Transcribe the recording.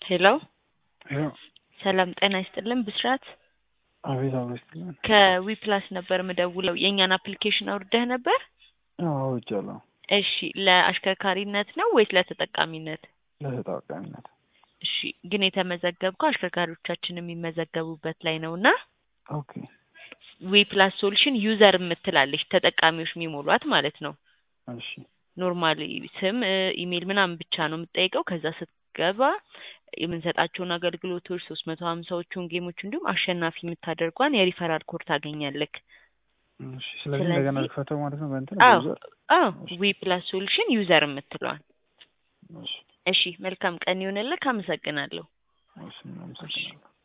ሄሎ ሄሎ ሰላም ጤና ይስጥልን ብስራት አቤት አቤት ይስጥልን። ከዊፕላስ ነበር ምደውለው የእኛን አፕሊኬሽን አውርደህ ነበር አዎ አውርጃለሁ። እሺ ለአሽከርካሪነት ነው ወይስ ለተጠቃሚነት ለተጠቃሚነት እሺ ግን የተመዘገብከው አሽከርካሪዎቻችን የሚመዘገቡበት ላይ ነው እና ኦኬ ዊፕላስ ሶሉሽን ዩዘር የምትላለች ተጠቃሚዎች የሚሞሏት ማለት ነው እሺ ኖርማሊ ስም ኢሜይል ምናምን ብቻ ነው የምትጠይቀው ከዛ ስትገባ የምንሰጣቸውን አገልግሎቶች ሶስት መቶ ሀምሳዎቹን ጌሞች እንዲሁም አሸናፊ የምታደርጓን የሪፈራል ኮድ ታገኛለክ እሺ ስለዚህ ስለዚህ- እንደገና ልክፈተው ማለት ነው በእንትን አዎ በዩዘር? አዎ ዊፕላስ ሶሉሽን ዩዘር የምትለዋን እሺ እሺ መልካም ቀን ይሆንልክ አመሰግናለሁ እሺ አመሰግናለሁ።